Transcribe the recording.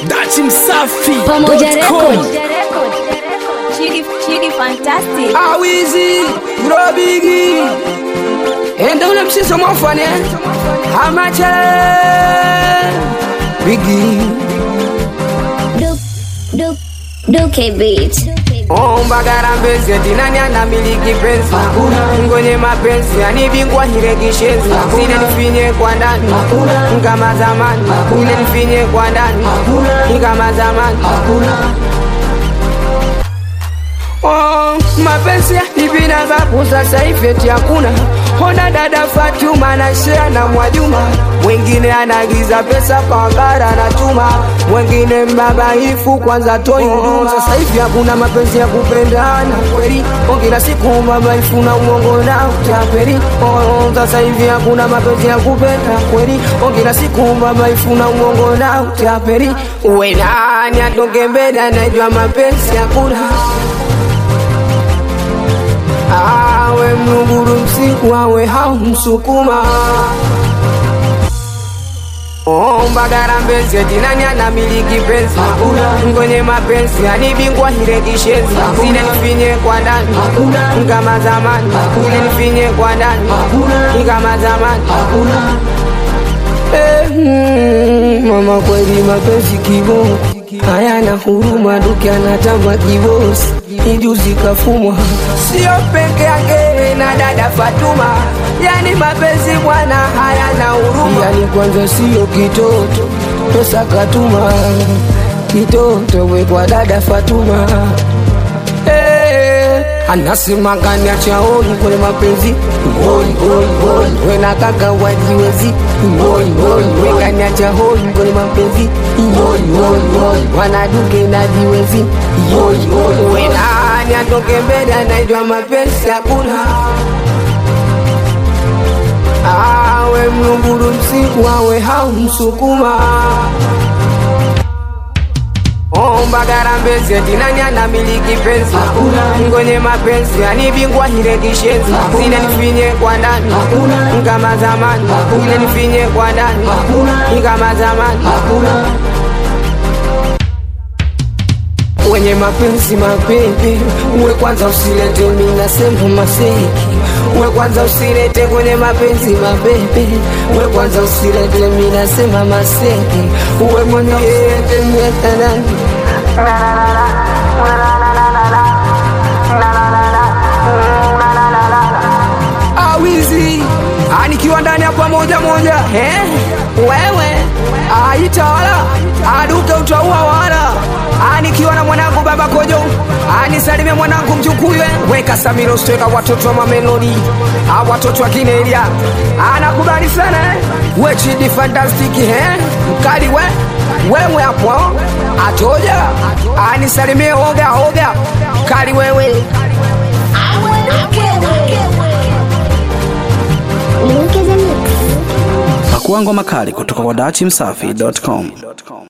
Dachi Msafi Pamoja dot com. Record. Chidi, Chidi Fantastic. awizi urobigi enda ule msiso mwafane hamache bigi Duke, Duke, Duke Beat. ombagara mbezi dinani anamiliki penzi ngonye mapenzi anibingwa hirekishenzi zile nifinye kwa ndani kama zamani ile nifinye kwa ndani kama zamani Oh, mapenzi nipinagapo sasa hivi eti hakuna Honda dada Fatuma na share na Mwajuma mwingine anaagiza pesa kwa bara anatuma mwingine mbabaifu kwanza toi huduma sasa hivi hakuna mapenzi ya kupendana kweli oh, kila siku mbabaifu na uongo na utapeli oh, sasa hivi hakuna mapenzi ya kupenda kweli oh, kila siku mbabaifu na uongo na utapeli uwe nani atoke mbele anajua mapenzi hakuna awe mlunguru msiku awe haumsukuma ombagara mbezi etinani anamiliki penzi ngonye mapenzi anibingwa hirekishenzi zile nifinye kwa ndani kama zamani ile nifinye kwa ndani kama zamani Eh, mm, mama kweli mapenzi kibo hayana huruma duke anatamba kibosi ijuzi kafumwa sio peke yake na dada Fatuma yani mapenzi bwana hayana huruma yani kwanza sio kitoto pesa katuma kitoto we kwa dada Fatuma Eh, anasema gani achaoni kwenye mapenzi ngoi ngoi ngoi we na kaka wajiwezi ngoi ngoi we gani achaoni kwenye mapenzi ngoi ngoi ngoi wanaduke na jiwezi ngoi ngoi we nani atoke mbele anaitwa mapenzi hakuna awe mlunguru msiku awe haumsukuma ombagara mbezi etinani anamiliki penzi ngonye mapenzi anibingwa hirekishenzi zile nifinye kwa ndani kama zamani ile nifinye kwa ndani kama zamani wenye mapenzi mapepe uwe kwanza usilete minasema maseki uwe kwanza usilete kwenye mapenzi mapepe uwe kwanza usilete minasema maseki uwe mwenye yete mwetanani awizi anikiwa ndani ya pamoja moja eh? wewe aitawala aduke utaua wala anikiwa na mwanangu baba kojo anisalimie mwanangu mjukuywe weka samiro steka watoto wa mamelodi a watoto wa kinelia anakubali sana eh? wechidi fantastiki eh? mkali we wewe hapo atoja anisalimie oga oga mkali wewe Duke the Mix. Pakua ngoma kali kutoka kwa dachi msafi.com.